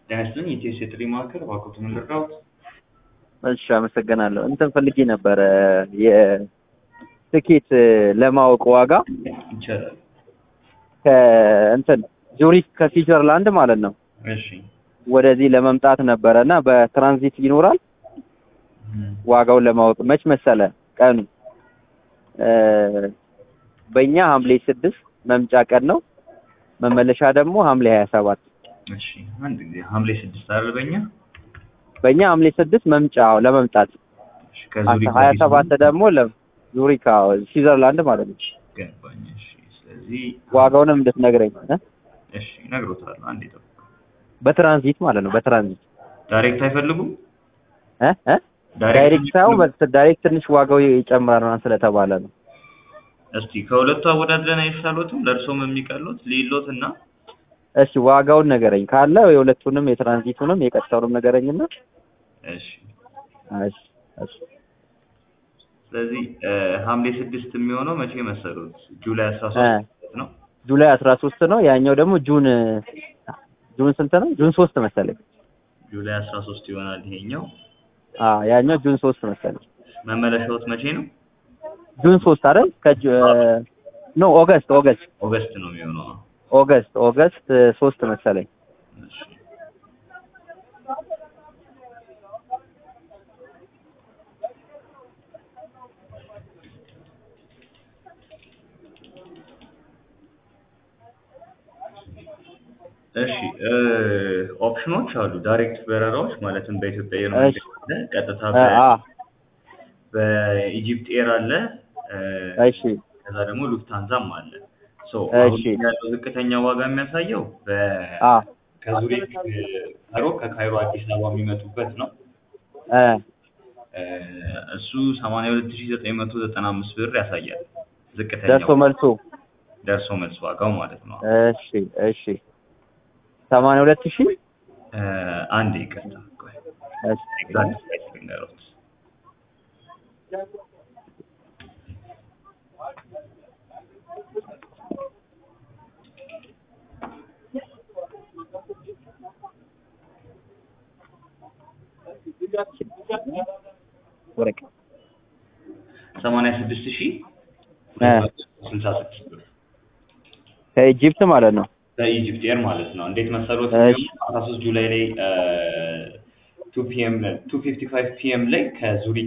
ጤና ይስጥልኝ የኢቲኤስ የጥሪ ማዕከል እባክዎትን ልርዳዎት? እሺ አመሰግናለሁ። እንትን ፈልጌ ነበረ የትኬት ለማወቅ ዋጋ ይቻላል። ከእንትን ዙሪክ ከስዊዘርላንድ ማለት ነው እሺ ወደዚህ ለመምጣት ነበረ እና በትራንዚት ይኖራል። ዋጋውን ለማወቅ መች መሰለ ቀኑ እ በእኛ ሐምሌ ስድስት መምጫ ቀን ነው። መመለሻ ደግሞ ሐምሌ ሀያ ሰባት እሺ አንድ ጊዜ ሐምሌ ስድስት አይደል በእኛ በእኛ ሐምሌ ስድስት መምጫ ለመምጣት እሺ ከዙሪክ ሀያ ወዲህ ሰባት ደግሞ ለዙሪክ አዎ፣ ስዊዘርላንድ ማለት ነው። ገባኝ። እሺ ስለዚህ ዋጋውንም እንድትነግረኝ እ እሺ እነግሮታለሁ። አንዴ ጠብቁ። በትራንዚት ማለት ነው። በትራንዚት ዳይሬክት አይፈልጉም? እ እ ዳይሬክት ሳይሆን በ- ዳይሬክት ትንሽ ዋጋው ይጨምራል ምናምን ስለተባለ ነው። እስቲ ከሁለቱ አወዳድረን አይሻሎትም? ለእርሶም የሚቀሉት ሊሎት እና እሺ ዋጋውን ነገረኝ ካለ የሁለቱንም የትራንዚቱንም የቀጥታውንም ነገረኝና እሺ እሺ እሺ ስለዚህ እ ሐምሌ ስድስት የሚሆነው መቼ መሰሉት? ጁላይ አስራ ሶስት ነው። ጁላይ አስራ ሶስት ነው። ያኛው ደግሞ ጁን ጁን ስንት ነው? ጁን ሶስት መሰለኝ። ጁላይ አስራ ሶስት ይሆናል ይሄኛው። አ ያኛው ጁን ሶስት መሰለኝ። መመለሻዎት መቼ ነው? ጁን ሶስት አይደል? ከጁ ኖ ኦገስት ኦገስት ኦገስት ነው የሚሆነው። ኦገስት ኦገስት ሶስት መሰለኝ። እሺ እሺ እ ኦፕሽኖች አሉ። ዳይሬክት በረራዎች ማለትም በኢትዮጵያ አየር መንገድ እሺ። አለ፣ ቀጥታ አ በ- አ በኢጂፕት ኤር አለ፣ እ እሺ ከዛ ደግሞ ሉፍታንዛም አለ። ሶ አሁን እሺ። ያለው ዝቅተኛ ዋጋ የሚያሳየው በ አ ከዙሪክ ካይሮ ከካይሮ አዲስ አበባ የሚመጡበት ነው። እ እ እሱ 82995 ብር ያሳያል። ዝቅተኛው ደርሶ መልሶ ደርሶ መልስ ዋጋው ማለት ነው። እሺ እሺ ሰማንያ ሁለት ሺህ እ አንድ ይቅርታ ቆይ እሺ ኤግዛክት ፕራይስ ልንገሮት። ወረቀ 86000 እ 66 ብር ከኢጂፕት ማለት ነው። በኢጂፕት ኤር ማለት ነው። እንዴት መሰሎት? እሺ። 13 ጁላይ ላይ ቱ ፒኤም 2:55 ፒኤም ላይ ከዙሪክ